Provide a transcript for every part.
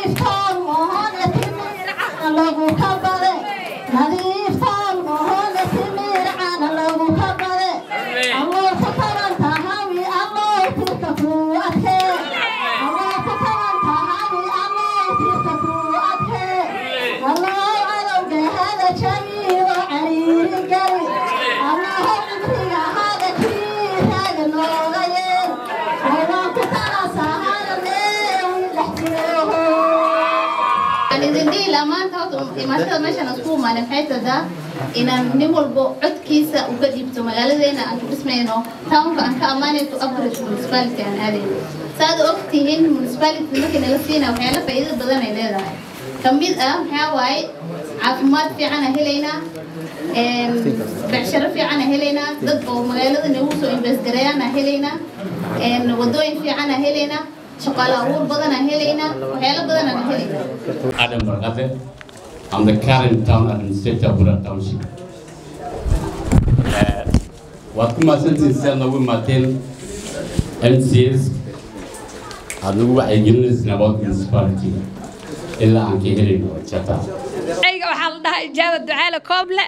imaashada meeshaan isku imaanin waxay tadaa inaan nin walbo codkiisa uga dhiibto magaaladeena aan ku dhismayno townka aan ka ammaanayto upgrade municipality aan aadayno saad ogtihiin municipality markii nala siina waxyaala faa'iido badan ay leedahay ka mid ah maxaa waaye caafimaad fiican aan helaynaa becsharo fiican aan helaynaa dad oo magaalada nagu soo invest gareeyaan aan helaynaa wadooyin fiican aan helaynaa shaqaale abuur badan aan helaynaa waxyaalo badan aan helaynaa Adam Barkate. I'm the current town administrator of Bura Township. Uh, waad ku mahadsantihiin sidaad noogu imaateen MCS aad nagu wacyigelinaysin about municipality ilaa aan ka helayno jata ayga waxaa la dhahaa ijaaba ducaale kooble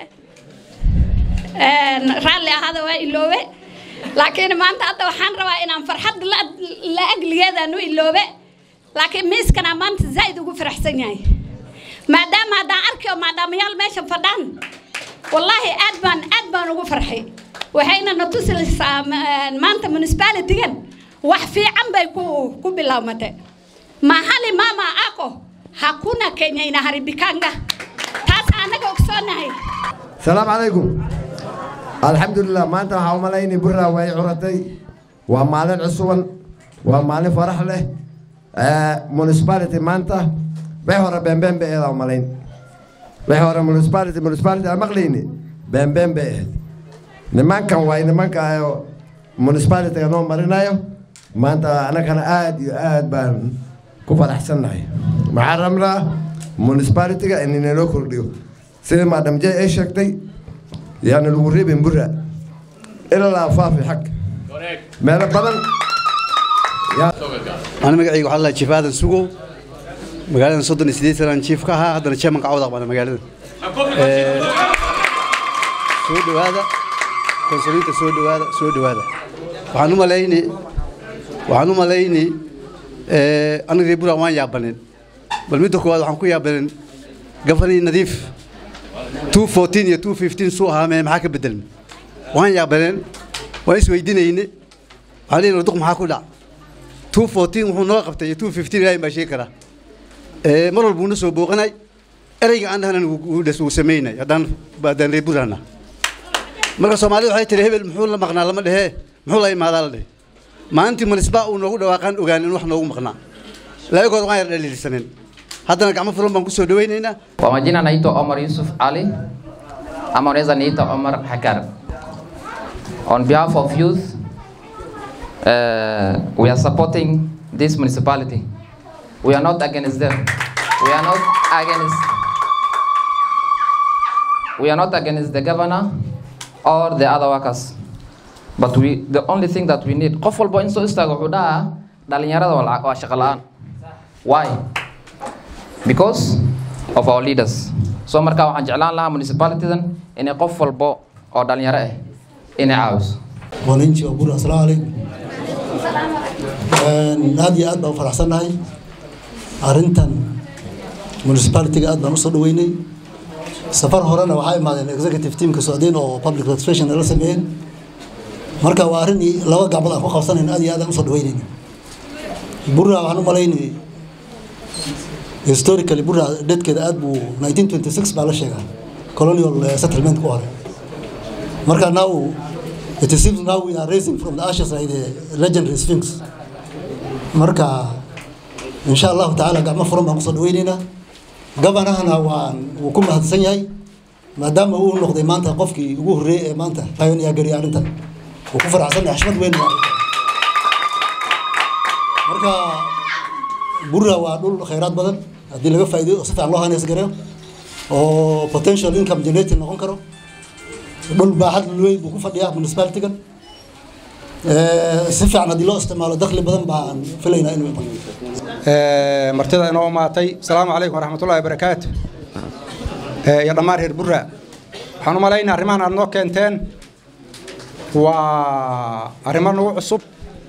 raalli ahaada waa iloobe laakiin maanta hadda waxaan rabaa inaan farxad la agligeedaan u iloobe laakiin miiskana maanta zaa'id ugu faraxsan yahay maadaama haddaan arkayo maadaamayaal meesha fadhaan wallaahi aad baan aad baan ugu farxay waxayna na tusilaysaa maanta municipalitigan wax fiican bay ku ku bilaabmatay mahali mama ako hakuna kenya inaharibikanga taas anaga ogsoonahay salaamu calaykum alxamdulilah maanta waxaa u malaynay burraa way curatay waa maalin cusuban waa maalin farax leh municipality maanta bay hore beenbeen bay eedaa malayn bay hore municipality municipality aan maqlayni beenbeen bay ahayd nimankan waay nimanka oo municipalityga noo marinayo maanta annagana aad iyo aad baan ku faraxsannahay maxaan rabnaa municipalityga in inaloo kordhiyo sida maadam j ay sheegtay yaana lagu reebin burra ilaa faafi xag meelo badan أنا مقعي وحلا الله شيف هذا سوقو مقالنا صدني سديت سنة شيف كها هذا الشيء من قعوضة أنا مقالنا سود هذا كونسوليت سود هذا سود هذا وحنو ملايني وحنو ملايني أنا ريبورا وان يابنين بل ميدو كواد وحنكو يابنين قفني نظيف 214 يا 215 سوها ما محاك بدل وان يابنين وإيش ويدينيني علينا ردق محاكو لا 214 wuxuu noo qabtay 215 ilaahay baa sheegi karaa ee mar walba uu soo booqanay ereyga aan dhahanan uu dhas uu sameynay haddaan baadaan reeburana marka Soomaalidu waxay tiri hebel muxuu la maqnaa lama dhehe muxuu la imaadaa la dhehe maalintii munisba uu noogu dhawaaqan ogaan in wax noogu maqnaa laagood waan yar dhaliilsanen haddana gacmo furan baan ku soo dhawaynaynaa Kwa majina naitwa Omar Yusuf Ali ama unaweza niita Omar Hakar. On behalf of youth uh, we are supporting this municipality. We are not against them. We are not against. We are not against the governor or the other workers. But we, the only thing that we need, qof walbo in soo istaago wuxuu dhahaa dhalinyarada waa lacag- waa shaqo la'aan. Why? Because of our leaders. So marka waxaan jeclaan lahaa municipalitydan inay qof walbo oo dhalinyaro ah inay caawiso. wananchi wa bura asalaamu calaykum aad iyo aad baan u faraxsannahay arrintan municipality-ga aad baan usoo dhaweynay safar horena waxaa imaadeen executive teamka socdeen oo public registration la sameeyeen marka waa arrin i- laba gacmood aan ku qabsanayn aad iyo aad aan usoo dhaweynayna bura waxaan u malaynay historically bura dadkeeda aad buu 1926 baa la sheegaa colonial eh, settlement ku hore marka now it seems now we are raising from the ashes like the legendary sphinx marka insha allahu tacaala gacmo furan baan kusoo dhaweyneynaa gabanahana waan wuu ku mahadsan yahay maadaama uu noqday maanta qofkii ugu horreeyey ee maanta pioneer gariya arrintan wuu ku faraxsan yahay xishmad weyn waa marka burra waa dhul khayraad badan haddii laga faa'iideyo oo si fiican loo haneys gareeyo oo potential income generating noqon karo dhul baaxad weyn buu ku fadhiyaa municipality-gan si fiican haddii loo isticmaalo dakhli badan baan filaynaa inuu iman martida inoo imaatay asalaamu calaykum waraxmatullahi wabarakaatu iyo dhammaan reer burra waxaan u malaynaa arrimahan aad noo keenteen waa arrimo nagu cusub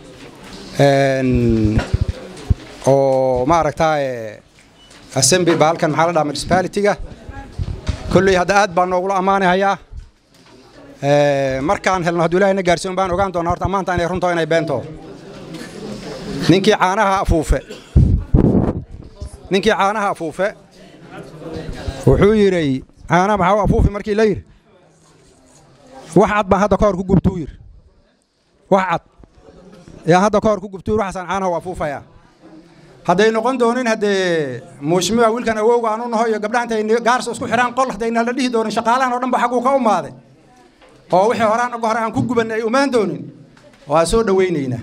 oo maaragtaa assembly ba halkan maxaa la dhaha municipality-ga kolley hadda aad baan noogula ammaanahayaa markaan helno hadduu ilaahay na gaarsiin baan ogaan doonaa horta ammaanta inay runto inay beento ninkii caanaha afuufe ninkii caanaha afuufe wuxuu yidhi caanaha maxaa u afuufi markii la yidhi wax cad baan hadda ka hor ku gubtuu yidhi wax cad yaa hadda ka hor ku gubtuu yidhi waxaasaan caanaha u afuufayaa hadday noqon doonin haddee muushmiwa wiilkan awowga aanu naho iyo gabdhaha intay gaarsa isku xidhaan qol haddayna la dhihi doonin shaqaalahan oo dhan ba xagguu ka umaaday oo wixii horaan uga hore aan ku gubanay ay umaan doonin waa soo dhowaynaynaa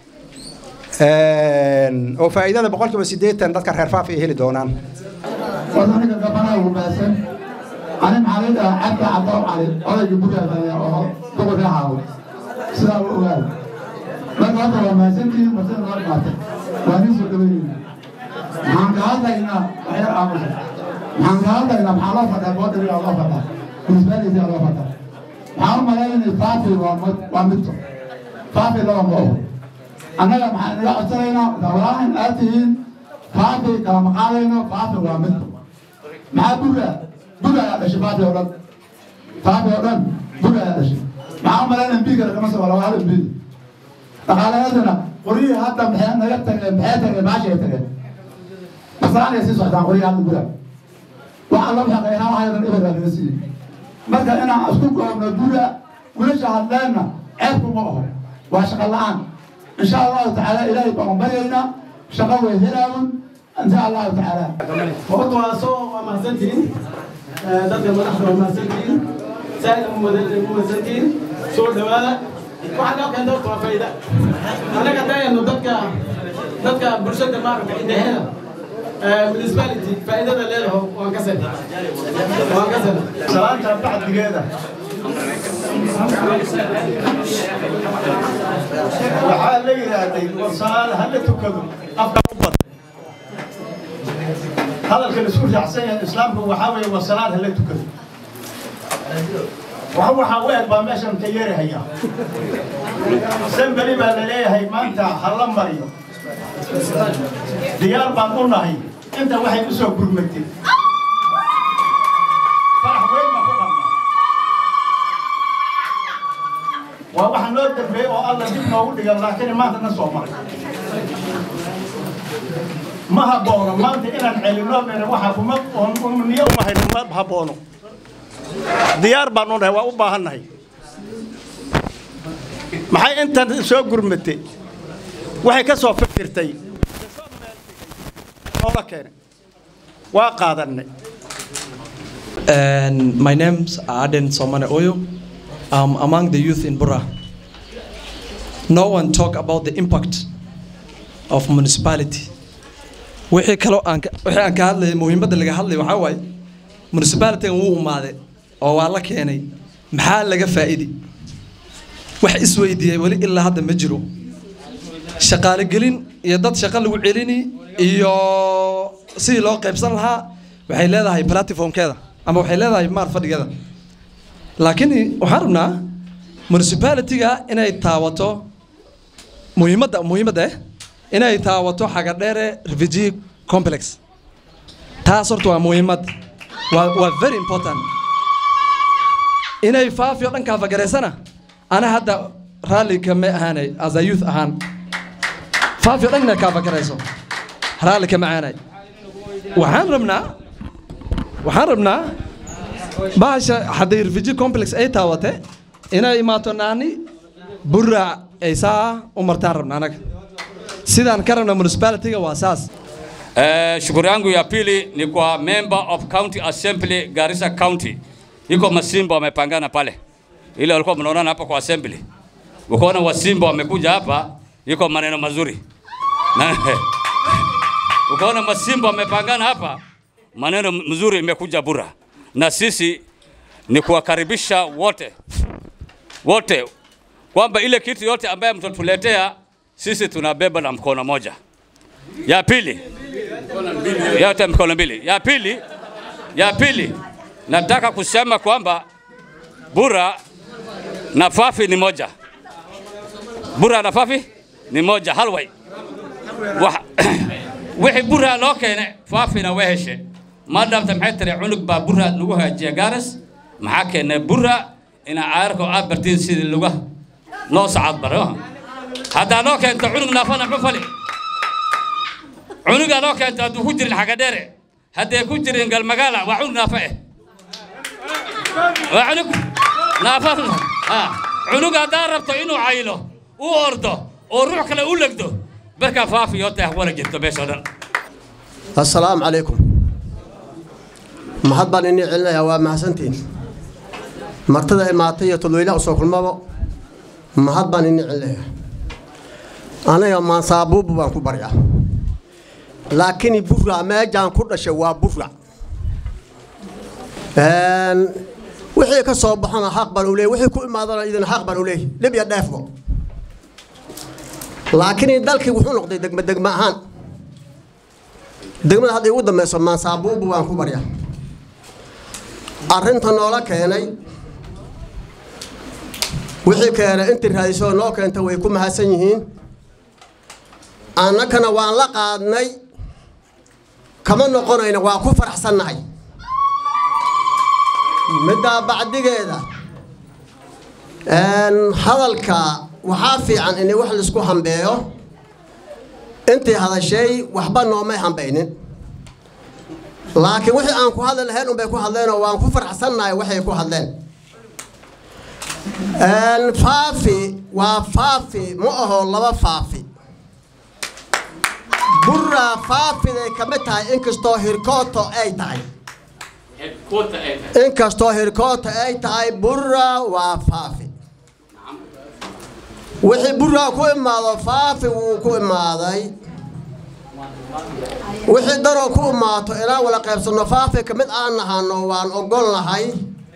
oo faa'iidada boqolkiiba siddeetan dadka reer faaf ay heli doonaan wadaniga gabanaha wanaagsan ani maxaa la dhahaa cabdi cabdo cali odayga guryaha oo gobolka haawo sidaa u ogaada marka hadda waa mahadsantihiin martida noo dhimaatay waa nin soo dhaweynayna maxaan ka hadlaynaa waxyar aamusa maxaan ka hadlaynaa maxaa loo fadhaa boodhariga loo fadhaa munisbaalitiga loo fadhaa maxaan u malaynay faafi waa midto faafi laba ma oho annaga maxaan inaga codsanaynaa dawlaahan aad tihiin faafi kalama qaadayno faafi waa midto maxaa bura bura ayaa dhashay faafi oo dhan faafi oo dhan bura ayaa dhashay maxaa u malaynaya mbiigana kama soo wala waa hal mbiig dhaqaalayaadana qoryihii hadda maxay naga tageen maxay tageen maashay tageen masaanay sii socdaan qoryihii hadda bura wax alla waxa qaynaa waxay dhan ibada laga siiyey marka inaan isku goobno bura wiilasha hadleenna ceebku ma oho waa shaqo la-aan in sha allahu tacaala ilaahay baan baryaynaa shaqo way helaawun in sha allahu tacaala horta waa soo waa mahadsantihiin dadka madaxda waa mahadsantihiin saaid umahadsantihiin soo dhawaada waxaa loo keenta horta waa faa'iida annaga dayano dadka dadka bulshada maaragta indhaheeda municipality faa'iidada leedaho waan ka sen waan ka sen salaanta bacdigeeda waxaa la yidhaahday wasaal hala tukado afka u bad hadalka la isku raacsan yahay islaamku waxaa weeye wasalaad hala tukado wax waxaa u eg baa meeshan ka yeerahaya sembeli baa la leeyahay maanta ha la mariyo diyaar baan u nahay inta waxay u soo gurmatay farax weyn baan ku qabnaa waa waxa noo dambeeyey oo alla dib noogu dhigan laakiin maanta na soo maray ma haboono maanta inaan celinoo meena waxa kuma niyo uma hayno ma haboono diyaar baan u nahay waa u baahannahay maxay intan soo gurmatay waxay ka soo fikirtay noola keenay waa qaadanay And my name's Aden Somane Oyo. I'm among the youth in Bura. No one talk about the impact of municipality. wixii kaloo aan ka- wixii aan ka hadlayay muhiimadda laga hadlay waxaa waaye municipalitygan wuu umaaday oo waa la keenay maxaa laga faa'iidi wax isweydiiyey weli ilaa hadda ma jiro shaqaale gelin iyo dad shaqo lagu celini iyo sidii loo qaybsan lahaa waxay leedahay platformkeeda ama waxay leedahay maar fadhigeeda laakiin waxaan rabnaa municipalityga inay taawato muhiimadda muhiimadda eh inay taawato xagadheere refugee complex taas horta waa muhiimad waa waa very important inay faafiyo dhankaa fagaraysana ana hadda raalli kama ahaanay as a youth ahaan faafiyo dhan inay kaa fagarayso raalli kama ahaanay waxaan rabnaa waxaan rabnaa bahasha hadday refugee complex ay taawate inay imaato naani buraac ay saa u martaan rabna anaga sidaan ka rabna municipalityga waa saas Eh, shughuli yangu ya pili ni kwa member of county assembly Garissa County. Iko masimba wamepangana pale, ile walikuwa mnaonana hapa kwa assembly, ukaona wasimba wamekuja hapa, iko maneno mazuri na ukaona masimba wamepangana hapa, maneno mzuri imekuja Bura, na sisi ni kuwakaribisha wote wote kwamba ile kitu yote ambaye mtatuletea sisi tunabeba na mkono moja Ya pili, yote mkono mbili. Ya pili, ya pili, nataka kusema kwamba Bura na Fafi ni moja. Bura na Fafi ni moja, halway. Wax- wixii Bura loo keenay Faafina waa heshe. Maadaamta maxay tiri cunug baa Bura lagu hagaajiya gaaras, maxaa keenay Bura ina caarko aad bartiin sidii lagu loo socod baro. Haddaa loo keento cunug naafana muxuu fali? cunugaa loo keento hadduu ku jirin xaga dheere hadday ku jirin galmagaala waa cunug naafa eh waa cunug naafa ha cunug haddaa rabto inuu caylo u ordo oo ruux kale u legdo barkaa faafiyo tah wala jirto meeshoo dhan assalaamu calaykum mahad baan inii celinayaa waa mahadsantiin martada imaatay iyo todweylaha usoo kulmabo mahad baan inii celinayaa aniga maansaabuubu baan ku baryaa laakiin burra meejaan ku dhashay waa burra wixii ka soo baxona xaq baan u leeyahy wixii ku imaadana idin xaq baan u leeyahy dhib iyo dheefbo laakiin dalkii wuxuu noqday degme degme ahaan degmada hadda igu dambeyso maansaabuubu waan ku baryaa arrinta noola keenay wixii keenay intii raadisoo noo keenta way ku mahadsan yihiin annakana waan la qaadnay kama noqonayna waa ku faraxsannahay middaa bacdigeeda hadalka waxaa fiican in wax laisku hambeeyo intii hadashay waxba noomay hambaynin laakiin wixii aan ku hadli lahayn unbay ku hadleenoo waan ku faraxsannahay waxay ku hadleen faafi waa faafi ma aho laba faafi burra faafiday ka mid tahay inkastoo hirkooto ay tahay inkastoo hirkoota ay tahay burra waa faafi wixii burraa ku imaado faafi wuu ku imaaday wixii daroo ku imaato inaan wala qaybsanno faafi ka mid aan nahano waan ogol nahay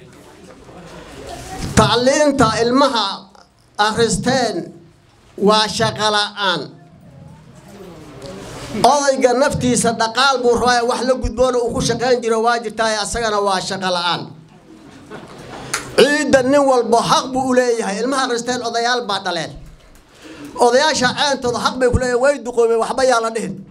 tacliinta ilmaha akhristeen waa shaqola'aan odayga naftiisa dhaqaal buu rabaa wax la gudboona uu ku shaqayn jiro waa jirtaa asagana waa shaqo la'aan ciidda nin walbo xaq buu u leeyahay ilmaha akhristeen odayaal baa dhaleen odayaasha ceentooda xaq bay ku leeyahay way duqoomeen waxba yaa la dhihin